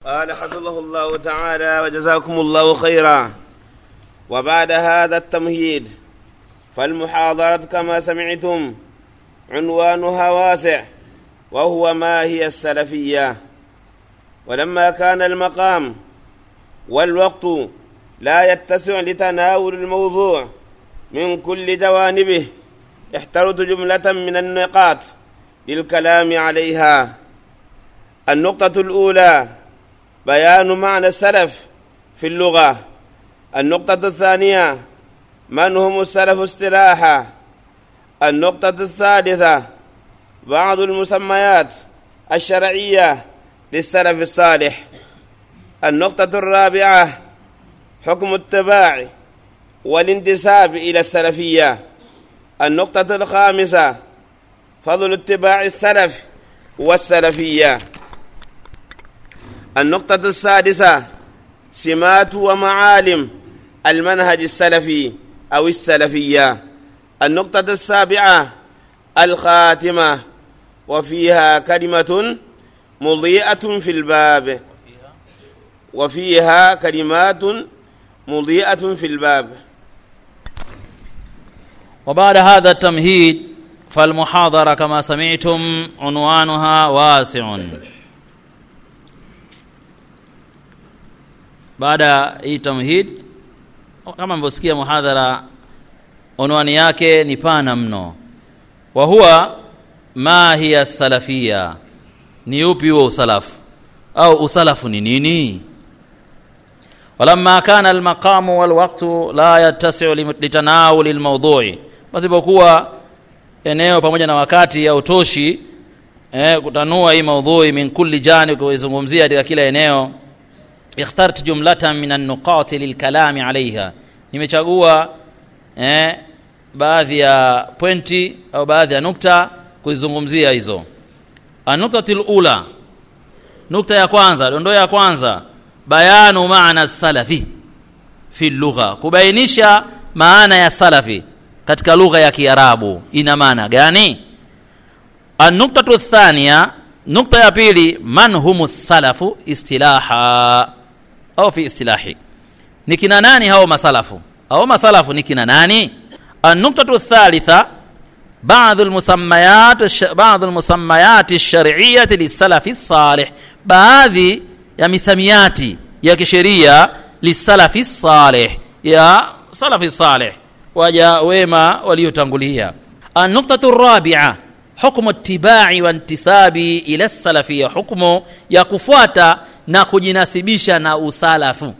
قال حفظه الله تعالى وجزاكم الله خيرا وبعد هذا التمهيد فالمحاضرة كما سمعتم عنوانها واسع وهو ما هي السلفية ولما كان المقام والوقت لا يتسع لتناول الموضوع من كل جوانبه احترت جملة من النقاط للكلام عليها النقطة الأولى بيان معنى السلف في اللغة النقطة الثانية من هم السلف استراحة النقطة الثالثة بعض المسميات الشرعية للسلف الصالح النقطة الرابعة حكم التباع والانتساب إلى السلفية النقطة الخامسة فضل اتباع السلف والسلفية النقطة السادسة سمات ومعالم المنهج السلفي أو السلفية النقطة السابعة الخاتمة وفيها كلمة مضيئة في الباب وفيها كلمات مضيئة في الباب وبعد هذا التمهيد فالمحاضرة كما سمعتم عنوانها واسع baada ya hii tamhid kama mlivyosikia muhadhara unwani yake ni pana mno wa huwa ma hiya salafia ni upi huo usalafu au usalafu ni nini walamma kana almaqamu walwaqtu la yattasiu litanawuli lmaudhui pasipokuwa eneo pamoja na wakati hautoshi eh, kutanua hii maudhui min kulli jani kuizungumzia katika kila eneo ikhtart jumlatan min annuqati lilkalami alaiha nimechagua eh, baadhi ya pointi au baadhi ya nukta kuzizungumzia hizo anuktati lula nukta ya kwanza dondoo ya kwanza bayanu maana salafi fi lugha kubainisha maana ya salafi katika lugha ya kiarabu ina maana gani anuktatu thania nukta ya pili man humu salafu istilaha au fi istilahi ni kina nani hao masalafu au masalafu ni kina nani anuktatu thalitha بعض المسميات الش... بعض المسميات الشرعية للسلف الصالح baadhi ya misamiati ya kisheria lisalafi salih ya salafi salih waja wema waliotangulia anuktatu rabia hukmu tibai wa intisabi ila salafia hukmu ya kufuata na kujinasibisha na usalafu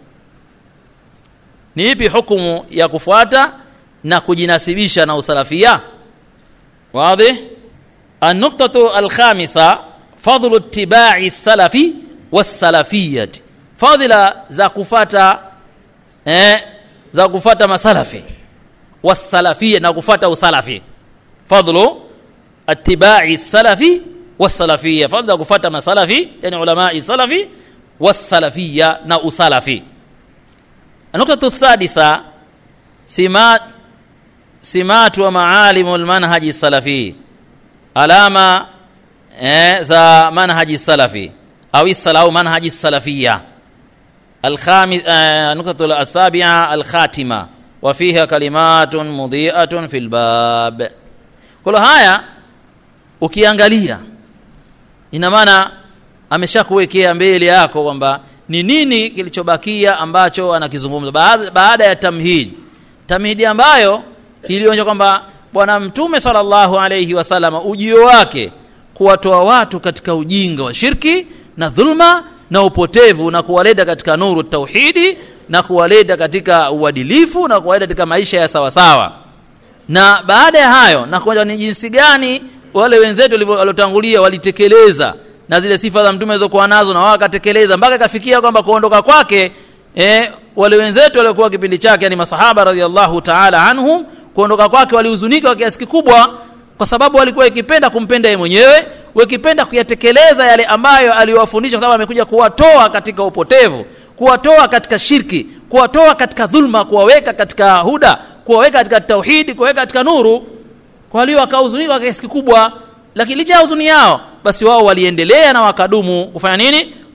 ni ipi hukumu ya kufuata na kujinasibisha na usalafia واضح النقطة الخامسة فضل اتباع السلف والسلفية فضل za kufata eh, za kufata masalafi wasalafia na kufata usalafi fadlu اتباع السلف والسلفية فضل za kufata masalafi yani ulama salafi والسلفية na usalafi النقطة السادسة سمات سمات ومعالم المنهج السلفي alama eh, za manhaji salafi au au manhaji salafia الخامس آه نقطة السابعة الخاتمة وفيها كلمات مضيئة في الباب كل haya ukiangalia ina maana ameshakuwekea mbele yako kwamba ni nini kilichobakia ambacho anakizungumza baada, baada ya tamhid tamhidi ambayo ilionyesha kwamba bwana mtume sallallahu alayhi wasallam ujio wake kuwatoa watu katika ujinga wa shirki na dhulma na upotevu na kuwaleta katika nuru tauhidi na kuwaleta katika uadilifu na kuwaleta katika maisha ya sawasawa na baada ya hayo na kuonyesha ni jinsi gani wale wenzetu waliotangulia walitekeleza na zile sifa za mtume alizokuwa nazo na wao wakatekeleza mpaka ikafikia kwamba kuondoka kwake eh, wale wenzetu waliokuwa kipindi chake yani masahaba radhiallahu taala anhum kuondoka kwake walihuzunika kwa kiasi kikubwa kwa sababu walikuwa ikipenda kumpenda yeye mwenyewe wakipenda kuyatekeleza yale ambayo aliwafundisha kwa sababu amekuja kuwatoa katika upotevu kuwatoa katika shirki kuwatoa katika dhulma kuwaweka katika huda kuwaweka katika tauhidi kuwaweka katika nuru kwa hiyo wakahuzunika kwa kiasi kikubwa lakini licha ya huzuni yao basi wao waliendelea na wakadumu kufanya nini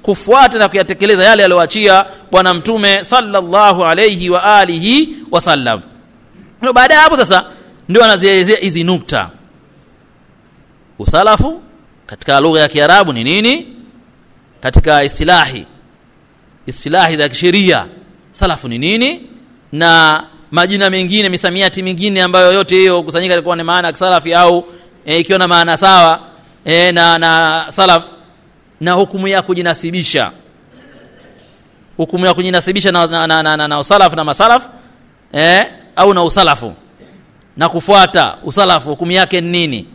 kufuata na kuyatekeleza yale aliyoachia bwana mtume sallallahu alayhi wa alihi wasallam Ndio baada ya hapo sasa ndio anazielezea hizi nukta usalafu katika lugha ya kiarabu ni nini katika istilahi istilahi za kisheria salafu ni nini na majina mengine misamiati mingine ambayo yote hiyo kusanyika ilikuwa ni maana ya salafi au e, ikiwa na maana sawa e, na na salaf na hukumu ya kujinasibisha hukumu ya kujinasibisha na, na, na, na, na, na usalaf na masalaf e, au na usalafu na kufuata usalafu hukumu yake ni nini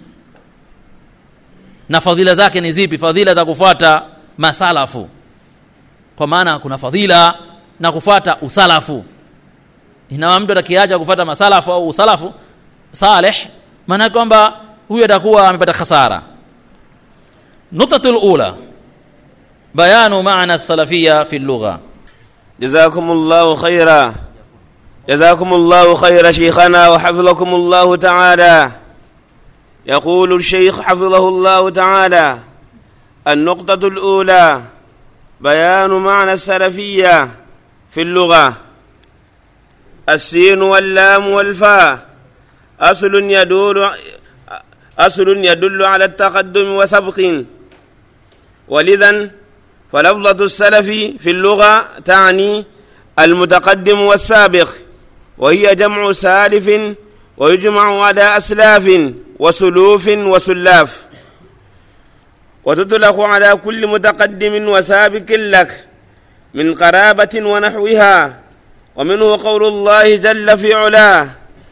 na fadhila zake ni zipi fadhila za kufuata masalafu kwa maana kuna fadhila na kufuata usalafu inawa mtu atakiacha kufuata masalafu au usalafu saleh maana kwamba huyo atakuwa amepata khasara nuktatul ula bayanu maana salafia fi lugha جزاكم الله خيرا جزاكم الله خير شيخنا وحفظكم الله تعالى يقول الشيخ حفظه الله تعالى النقطة الأولى بيان معنى السلفية في اللغة السين واللام والفاء أصل يدل أصل يدل على التقدم وسبق ولذا فلفظة السلف في اللغة تعني المتقدم والسابق وهي جمع سالف ويجمع على أسلاف وسلوف وسلاف وتطلق على كل متقدم وسابق لك من قرابة ونحوها ومنه قول الله جل في علاه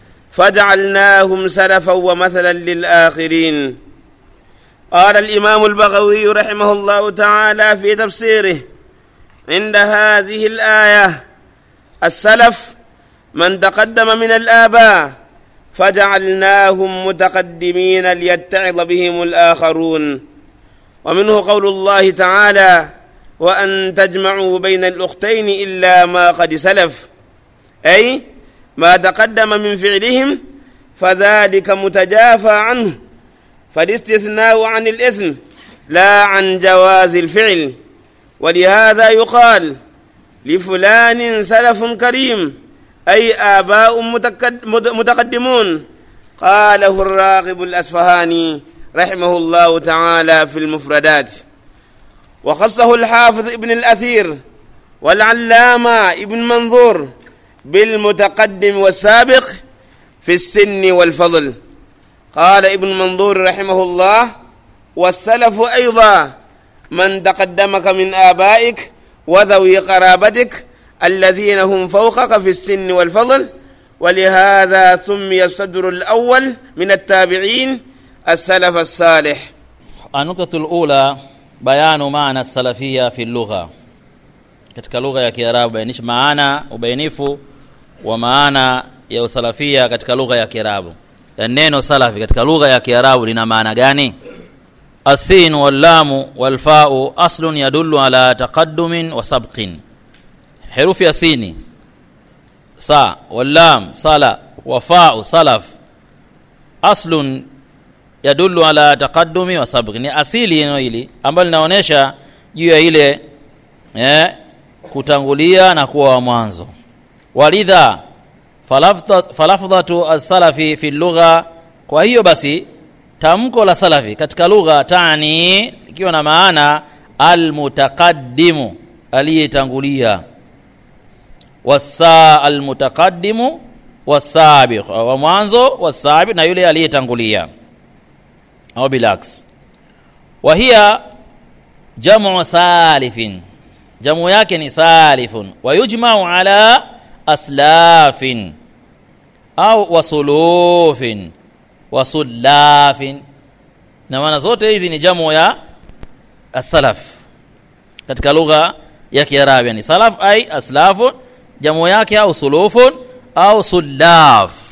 فجعلناهم سلفا ومثلا للآخرين قال الإمام البغوي رحمه الله تعالى في تفسيره عند هذه الآية السلف من تقدم من الآباء فجعلناهم متقدمين ليتعظ بهم الآخرون ومنه قول الله تعالى وأن تجمعوا بين الأختين إلا ما قد سلف أي ما تقدم من فعلهم فذلك متجافى عنه فالاستثناء عن الإثم لا عن جواز الفعل ولهذا يقال لفلان سلف كريم أي آباء متقدمون قاله الراغب الأسفهاني رحمه الله تعالى في المفردات وخصه الحافظ ابن الأثير والعلامة ابن منظور بالمتقدم والسابق في السن والفضل قال ابن منظور رحمه الله والسلف أيضا من تقدمك من آبائك وذوي قرابتك الذين هم فوقك في السن والفضل ولهذا سمي الصدر الأول من التابعين السلف الصالح النقطة الأولى bayanu maana salafia fi lugha katika lugha ya kiarabu bainisha maana ubainifu wa maana ya usalafia katika lugha ya kiarabu ya neno salafi katika lugha ya kiarabu lina maana gani asin wallamu walfau aslun yadullu ala taqaddumin wa sabqin herufi ya sini sa wallam sala wafau salaf aslun yadullu ala taqaddumi wa sabq ni asili neno hili ambalo linaonyesha juu ya ile eh, kutangulia na kuwa wa mwanzo walidha falafdhatu as-salafi fi lugha kwa hiyo basi tamko la salafi katika lugha tani ikiwa na maana almutaqaddimu aliyetangulia wasa almutaqaddimu wasabiq wa mwanzo wasabiq na yule aliyetangulia au bilaks wa hiya jamu salifin jamu yake ni salifun wa yujmau ala aslafin au wasulufin wasullafin na maana zote hizi ni jamu ya asalaf katika lugha ya kiarabu yani salaf ai aslafun jamu yake au sulufun au sullaf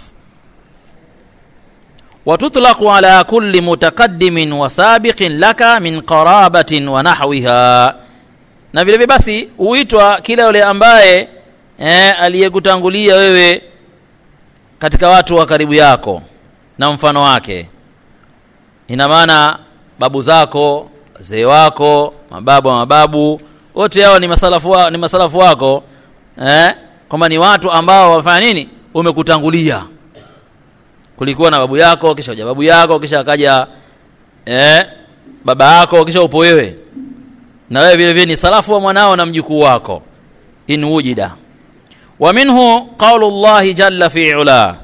وتطلق على كل متقدم وسابق لك من قرابة ونحوها na vile vile basi huitwa kila yule ambaye eh, aliyekutangulia wewe katika watu wa karibu yako na mfano wake ina maana babu zako wazee wako mababu wa mababu wote hao ni masalafu wa, ni masalafu wako eh kwamba ni watu ambao wamefanya nini umekutangulia kulikuwa na babu yako kisha uja babu yako kisha akaja eh baba yako kisha upo wewe na wewe vile vile ni salafu wa mwanao na mjukuu wako in wujida wa minhu qawlu llahi jalla fi ula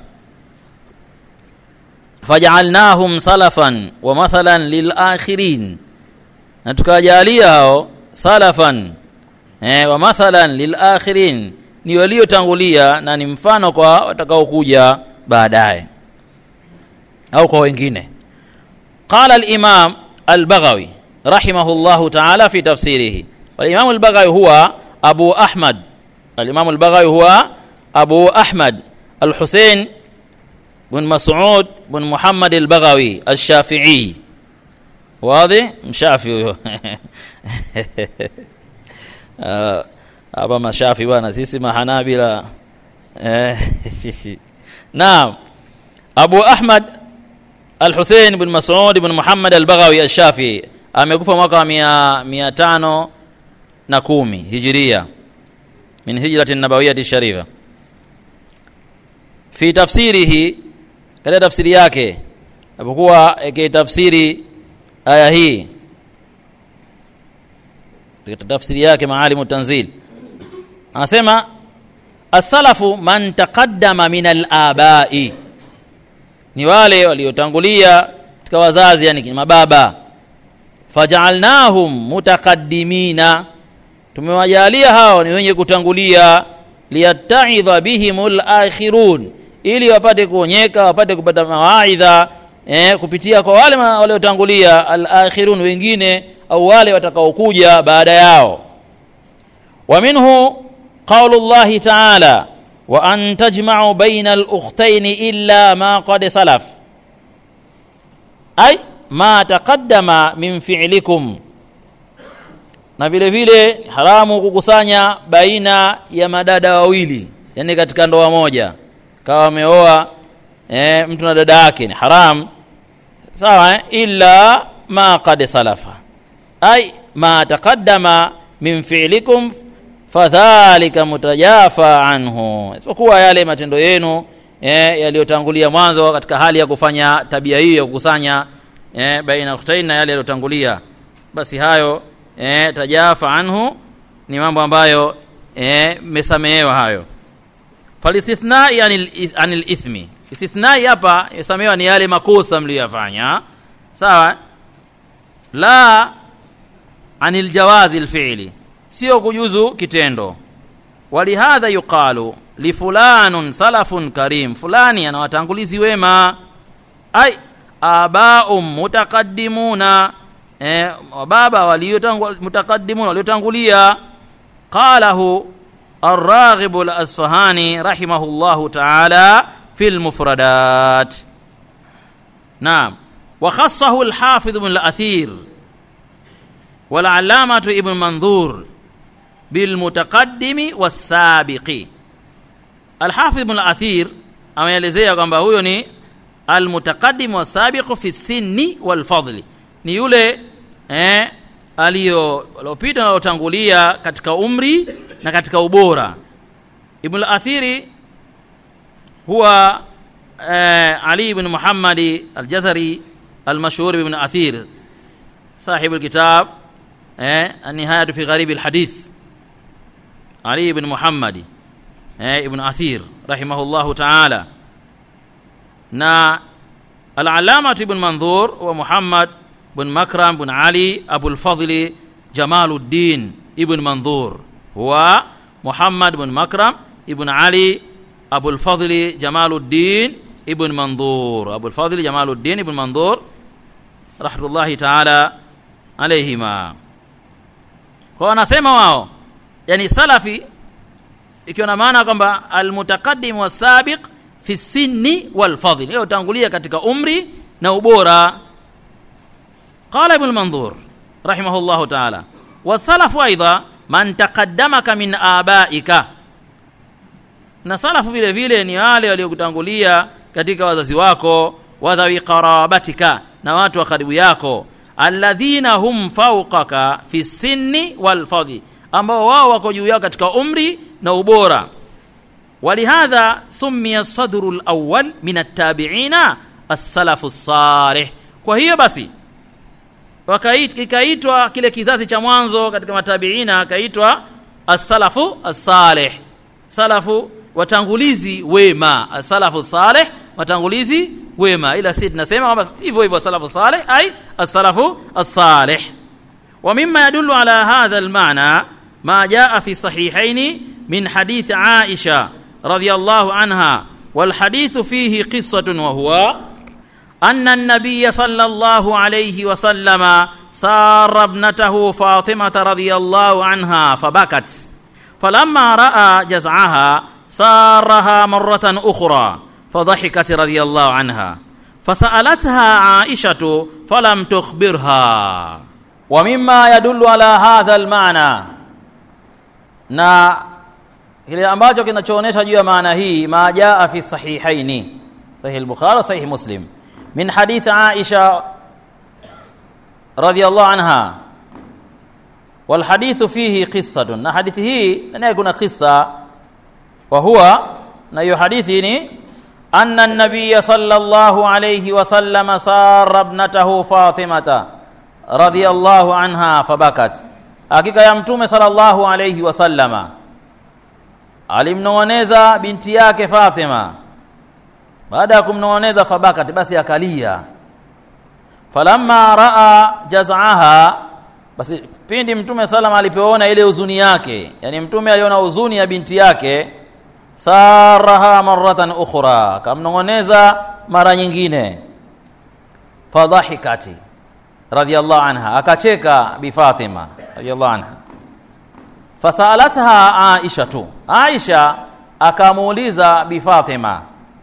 faj'alnahum salafan wa mathalan lil akhirin na tukawajalia hao salafan eh, wa mathalan lil akhirin ni waliotangulia na ni mfano kwa watakaokuja baadaye au kwa wengine qala al-imam al-baghawi rahimahullahu ta'ala fi tafsirihi wal-imam al-baghawi huwa abu ahmad al-imam al-baghawi huwa abu ahmad al-husayn بن مسعود بن محمد البغوي الشافعي واضح مشافي hapa mashafi bwana sisi mahanabila naam abu ahmad al-husein bin masud bin muhammad al-baghawi al-shafi amekufa mwaka wa mia, mia tano na kumi hijiria min hijrati nabawiyati sharifa fi tafsirihi katika tafsiri yake apokuwa akitafsiri aya hii katika tafsiri yake maalimu tanzil anasema asalafu man taqaddama min alabai ni wale waliotangulia katika wazazi yani mababa fajaalnahum mutaqaddimina tumewajalia hao ni wenye kutangulia liyattaidha bihimul akhirun ili wapate kuonyeka wapate kupata mawaidha eh, kupitia kwa wale waliotangulia al-akhirun wengine au wale watakaokuja baada yao wa minhu qawlu Allah ta'ala wa an tajma'u bayna al-ukhtayn illa ma qad salaf ay ma taqaddama min fi'likum na vile vile haramu kukusanya baina ya madada wawili yani katika ndoa moja kawa ameoa eh, mtu na dada yake ni haram sawa eh? illa ma qad salafa ay ma taqaddama min fi'likum fadhalika mutajafa anhu isipokuwa yale matendo yenu eh, yaliyotangulia mwanzo katika hali ya kufanya tabia hiyo ya kukusanya eh, baina ukhtain na yale yaliyotangulia basi hayo eh, tajafa anhu ni mambo ambayo mesamehewa hayo falistithnai anil ithmi istithnai hapa yasamehewa ni yale makosa mliyoyafanya sawa la anil jawazi lfi'li sio kujuzu kitendo walihadha yuqalu lifulanun salafun karim fulani ana watangulizi wema ai abaum mutaqaddimuna eh, baba waliotaqaddimuna waliotangulia qalahu الراغب الأصفهاني رحمه الله تعالى في المفردات نعم وخصه الحافظ بن الأثير والعلامة ابن منظور بالمتقدم والسابق الحافظ بن الأثير ameelezea kwamba huyo ni almutaqaddim wasabiqu fi sinni walfadli ni yule eh, aliyopita na alotangulia katika umri na katika ubora ibn al-athiri huwa eh, ali ibn muhammad al-jazari al-mashhur ibn athir صاحب الكتاب eh, النهاية في غريب الحديث علي بن محمد eh, ابن أثير رحمه الله تعالى نا العلامة ابن منظور ومحمد بن مكرم بن علي أبو الفضل جمال الدين ابن منظور هو محمد بن مكرم ابن علي أبو الفضل جمال الدين ابن منظور أبو الفضل جمال الدين ابن منظور رحمة الله تعالى عليهما kwa wanasema wao yani salafi ikiwa na maana kwamba almutaqaddim wasabiq fi sinni walfadl hiyo tangulia katika umri na ubora qala ibn manzur rahimahullahu ta'ala wasalafu aidha man taqaddamaka min abaika na salafu vile vile ni wale waliokutangulia katika wazazi wako wadhawi qarabatika na watu wa karibu yako alladhina hum fawqaka fi sinni wal fadhi ambao wao wako juu yao katika umri na ubora walihadha summiya sadru lawal min attabiina assalafu salih kwa hiyo basi wakait- ikaitwa kile kizazi cha mwanzo katika matabiina akaitwa assalafu assalih salafu watangulizi wema assalafu salih watangulizi wema ila si tunasema kwamba hivyo hivyo salafu salih ai assalafu assalih ومما يدل على هذا المعنى ما جاء في الصحيحين من حديث عائشة رضي الله عنها والحديث فيه قصة وهو أن النبي صلى الله عليه وسلم سار ابنته فاطمة رضي الله عنها فبكت فلما رأى جزعها سارها مرة أخرى فضحكت رضي الله عنها فسألتها عائشة فلم تخبرها ومما يدل على هذا المعنى na kile ambacho kinachoonyesha juu ya maana hii ma jaa fi sahihaini sahih al-bukhari sahih muslim min hadith aisha radhiyallahu anha wal hadithu fihi qissatun na hadithi hii ndani yake kuna qissa wa huwa na hiyo hadithi ni anna an-nabiy sallallahu alayhi wa sallam sarra ibnatahu fatimata radhiyallahu anha fabakat hakika ya mtume sallallahu alayhi wa sallama alimnong'oneza binti yake Fatima baada ya kumnong'oneza fabakat basi akalia falamma raa jaz'aha basi pindi mtume salama alipoona ile huzuni yake yani mtume aliona huzuni ya binti yake saraha maratan ukhra kamnong'oneza mara nyingine fadhahikati radhiyallahu anha akacheka bi Fatima radhiyallahu anha fasalatha Aisha tu Aisha akamuuliza bi Fatima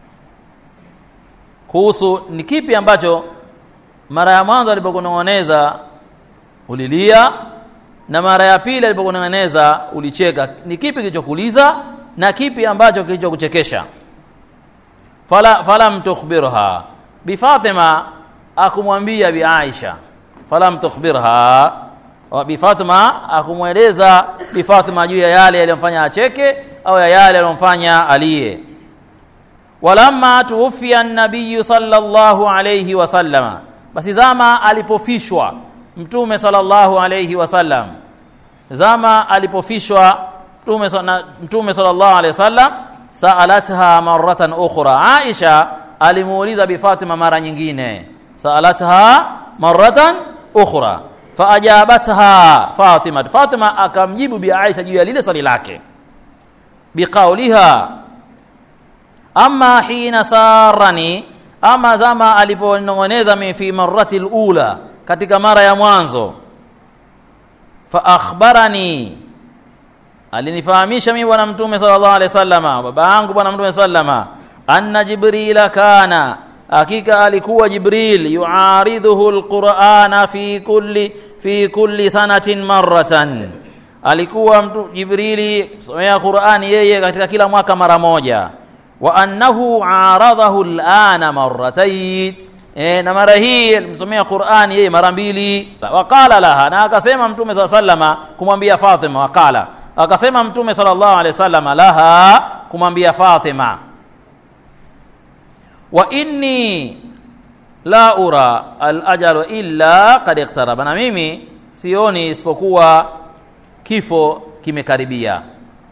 kuhusu ni kipi ambacho mara ya mwanzo alipokunong'oneza ulilia na mara ya pili alipokunong'oneza ulicheka ni kipi kilichokuliza na kipi ambacho kilichokuchekesha fala falam tukhbirha bi Fatima akumwambia bi Aisha falam tukhbirha wa bi Fatima akumweleza bi Fatima juu ya yale yaliyomfanya acheke au ya yale yaliyomfanya alie walamma tuwfiya an-nabiy sallallahu alayhi wasallama basi zama alipofishwa mtume sallallahu alayhi wasallam zama alipofishwa mtume sa- mtume sallallahu alayhi wasallam saalatha maratan ukhra Aisha alimuuliza bi Fatima mara nyingine saalatha maratan ukhra faajabatha Fatima Fatima akamjibu bi Aisha juu ya lile swali lake biqauliha amma hina sarani ama zama aliponong'oneza mi fi marrati alula katika mara ya mwanzo fa akhbarani alinifahamisha mimi bwana mtume sallallahu alaihi wasallama baba yangu bwana mtume sallama anna jibrila kana hakika alikuwa jibril yuaridhuhu alqur'ana fi kulli fi kulli sanatin marratan alikuwa mtu jibrili somea qur'ani yeye katika kila mwaka mara moja wa annahu aradhahu al'ana marratayn e, na mara hii alimsomea Qur'ani yeye mara mbili waqala laha na akasema mtume swalla sallama kumwambia Fatima waqala akasema mtume sallallahu alaihi wasallam laha kumwambia Fatima wa inni la ura al-ajalu illa qad iqtaraba na mimi sioni isipokuwa kifo kimekaribia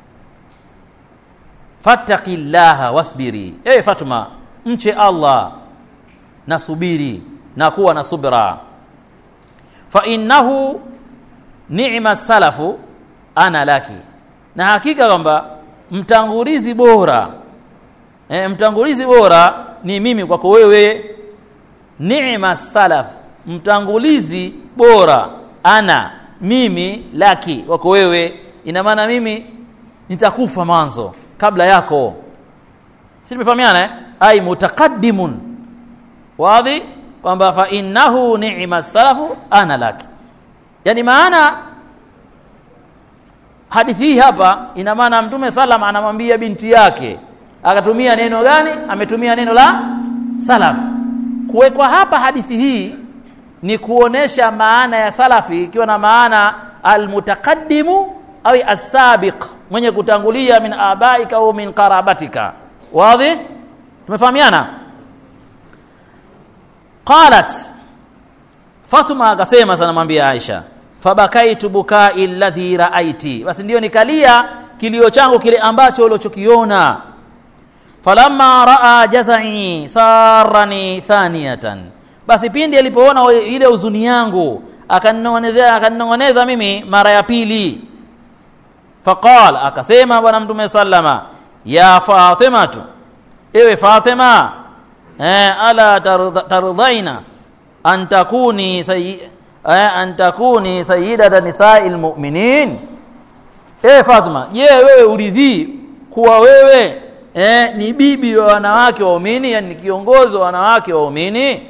fattaqillaha wasbiri ewe Fatuma mche Allah na subiri na kuwa na subra fa innahu ni'ma salafu ana laki na hakika kwamba mtangulizi bora e, mtangulizi bora ni mimi kwako wewe ni'ma salaf mtangulizi bora ana mimi laki wako wewe ina maana mimi nitakufa mwanzo kabla yako si tumefahamiana eh? ai mutaqaddimun wadhi kwamba fa innahu ni'ma salafu ana laki yani maana hadithi hii hapa ina maana mtume salam anamwambia binti yake akatumia neno gani ametumia neno la salaf kuwekwa hapa hadithi hii ni kuonesha maana ya salafi ikiwa na maana almutaqaddimu au asabiq mwenye kutangulia min abaika au min qarabatika wazi tumefahamiana qalat fatuma akasema sana mwambia aisha fabakaitu bukai alladhi raaiti basi ndio nikalia kilio changu kile ambacho ulichokiona falamma raa jazai sarani thaniyatan basi pindi alipoona ile huzuni yangu akaninong'onezea akaninong'oneza mimi mara ya pili faqal akasema bwana mtume sallama ya fatimatu ewe fatima eh, ala tardhaina an takuni sayyi eh, an takuni sayyidata nisai lmuminin ewe fatima je wewe uridhii kuwa wewe eh, ni bibi wa wanawake waumini yani ni kiongozi wa wanawake waumini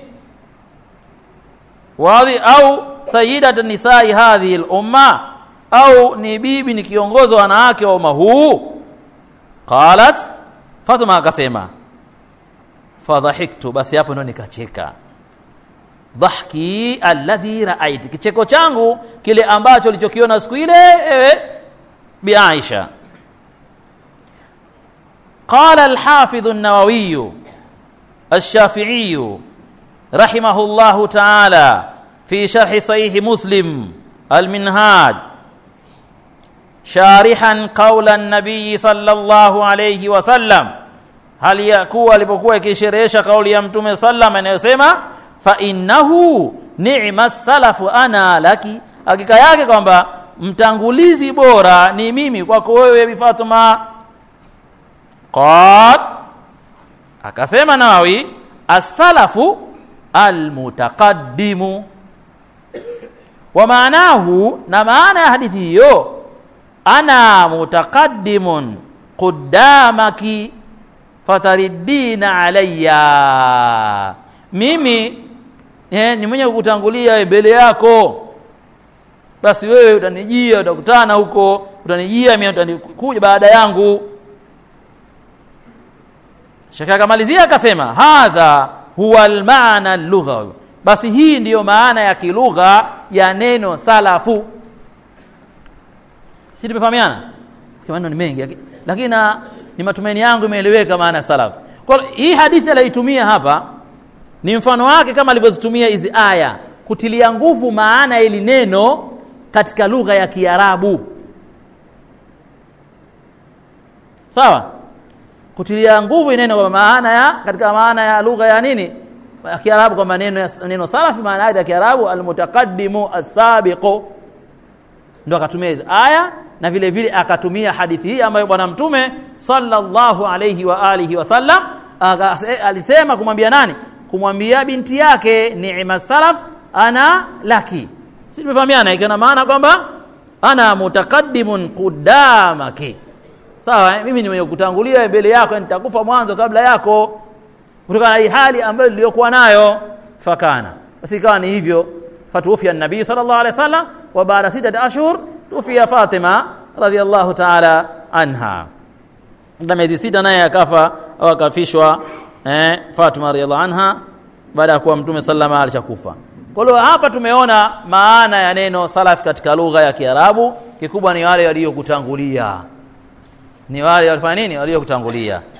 wadhi au sayyidata nisai hadhihi lumma au ni bibi ni kiongozi wa wanawake wa umma huu qalat fatma akasema fadhahiktu basi hapo ndo nikacheka dhahki alladhi raaiti kicheko changu kile ambacho lichokiona siku ile ewe bi aisha قال الحافظ النووي الشافعي رحمه الله تعالى في شرح صحيح مسلم المنهاج شارحا قول النبي صلى الله عليه وسلم هل يكون alipokuwa ikisherehesha kauli ya mtume sallam anayosema fa innahu ni'ma salafu ana laki hakika yake kwamba mtangulizi bora ni mimi kwako wewe bi Fatuma qad akasema Nawawi as-salafu al-mutaqaddimu wa maanahu na maana ya hadithi hiyo ana mutaqaddimun qudamaki fatariddina alayya mimi eh, ni mwenye kukutangulia mbele yako basi wewe utanijia utakutana huko utanijia mimi utanikuja baada yangu Shekhe akamalizia akasema hadha huwa almaana lughawi, basi hii ndiyo maana ya kilugha ya neno salafu. Si tumefahamiana? Maneno ni mengi, lakini na ni matumaini yangu imeeleweka maana ya salafu. Kwa hii hadithi aliyoitumia hapa ni mfano wake kama alivyozitumia hizi aya kutilia nguvu maana ya ili neno katika lugha ya Kiarabu. Sawa? kutilia nguvu neno kwa maana ya katika maana ya lugha ya nini ya Kiarabu kwa maneno neno salafi maana yake ya Kiarabu almutaqaddimu as-sabiqu ndio akatumia hizo aya na vile vile akatumia hadithi hii ambayo bwana mtume sallallahu alayhi wa alihi wasallam alisema kumwambia nani kumwambia binti yake ni'ma salaf ana laki si tumefahamiana ikana maana kwamba ana mutaqaddimun qudamaki sawa eh? mimi ni mwenye kutangulia mbele yako nitakufa mwanzo kabla yako kutokana na hii hali ambayo niliyokuwa nayo fakana basi ikawa ni hivyo fatuufia nabii sallallahu alaihi wasallam wa baada sita ashhur tufia Fatima radhiallahu ta'ala anha na miezi sita naye akafa au akafishwa eh, Fatima radhiallahu anha baada ya kuwa mtume sallama alishakufa kwa hiyo hapa tumeona maana ya neno salaf katika lugha ya Kiarabu kikubwa ni wale waliokutangulia ni wale walifanya nini waliokutangulia